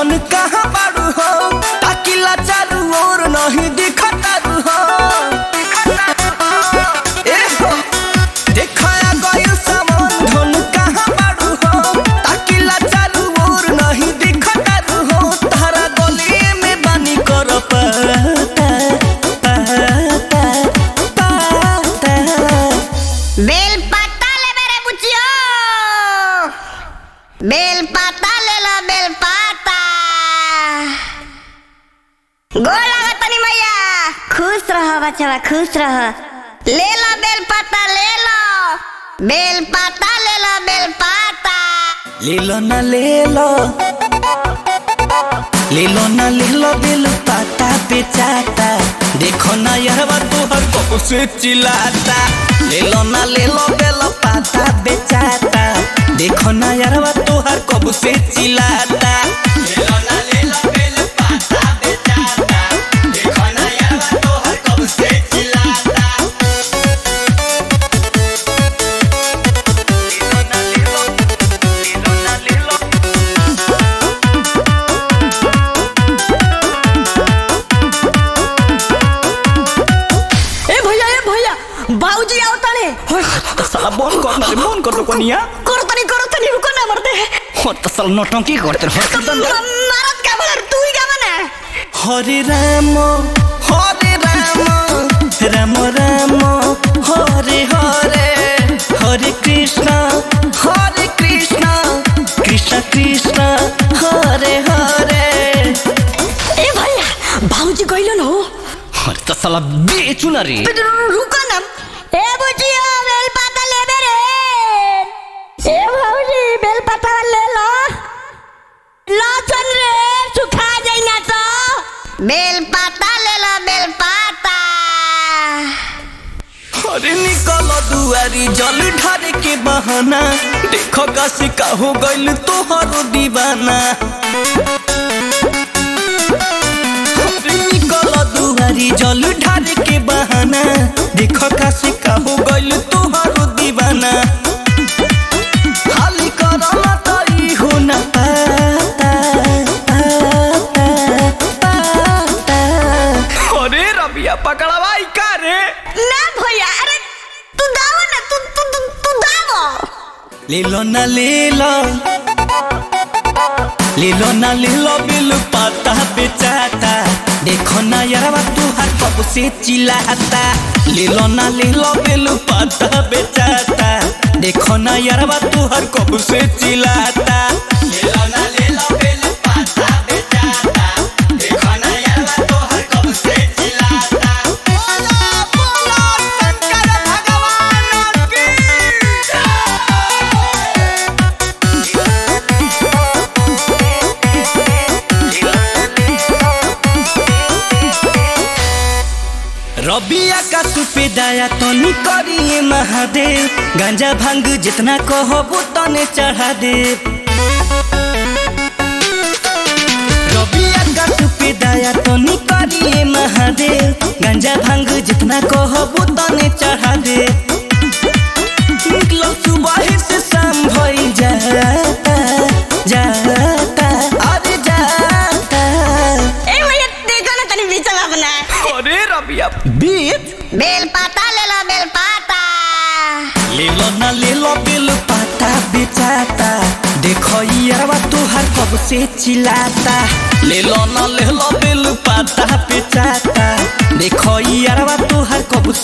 धन कहाँ बाड़ू हो ताकिला चारू ओर नहीं दिखतारू हो ए हो देखाया गइल सामान धन कहाँ बाड़ू हो ताकिला चारू ओर नहीं दिखतारू हो तारा गली में बानी कर पता पता पता बेल पत्ता ले मेरे बुचियो बेल पत्ता ले लो बेल पत्ता गोड़ लगा तनी मैया खुश रहो बच्चा खुश रहो ले लो बेल पत्ता ले लो बेल पत्ता ले लो बेल पत्ता ले लो ना ले लो ले लो ना ले लो दिल पाता बेचाता देखो ना यहवा तोहर कब से चिल्लाता ले लो ना ले लो दिल पाता बेचाता देखो ना यहवा तोहर कब से चिल्लाता ले लो ना ले लो दिल पाता बेचाता देखो ना यहवा तोहर कब से चिल्लाता ले लो ना ले लो ले लो ना ले लो ए भैया ए भैया बाबूजी आओ ताने साला बंद कर ना रे बंद कर दो कोनिया करो तनी करो तनी रुको ना मरते हो तो साला नौटंकी करते रहो मारत का बोलर तू ही का बना हरे राम हरे राम राम राम हरे हरे हरे कृष्ण हरे कृष्ण कृष्ण कृष्ण हरे हरे ए भैया बाबूजी गइलो न हो हरे तो साला बेचू ना रे रुको ना ए बुचियो बेल पाता ले मेरे ए बाबूजी बेल पाता ले लो लो चल रे सुखा जाई ना तो बेल पत्ता ले लो बेल पत्ता अरे निकल दुआरी जल ढारे के बहाना देखो काशी का हो गइल तोहरो दीवाना अरे निकल दुआरी जल ढारे के बहाना देखो काशी का हो गइल तोहरो दीवाना खाली करला तई हो ना पाता पाता पाता अरे रबिया पकड़वाई का रे ना भैया अरे तू दाव ना तू तू तू, तू दाव ले लो ना ले लो ले लो ना ले लो बिल पाता बेचाता देखो ना यारवा तू हर कब से चिल्लाता ले लो ना ले लो बिल पाता बेचाता देखो ना यारवा तू हर कब से चिल्लाता ले लो ना ले लो बिल पाता बेचाता देखो ना यारवा तू हर कब से चिल्लाता बोलो बोलो शंकर भगवान की रबिया का सुपे दाया तनी करिए महादेव गांजा भांग जितना कहबो तने चढ़ा दे रबिया का सुपे दाया तनी करिए महादेव गांजा भांग जितना कहबो तने चढ़ा दे निकलो सुबह से शाम भई जाता जाता अरे जाता ए भैया देखो ना तनी बीच में अपना अरे रबिया बीच बेल पत्ता ले लो बेल पत्ता ले लो ना ले लो बिल पाता बेचाता देखो यारवा तुहार कब से चिल्लाता ले लो ना ले लो बिल पाता बेचाता देखो यारवा तुहार कब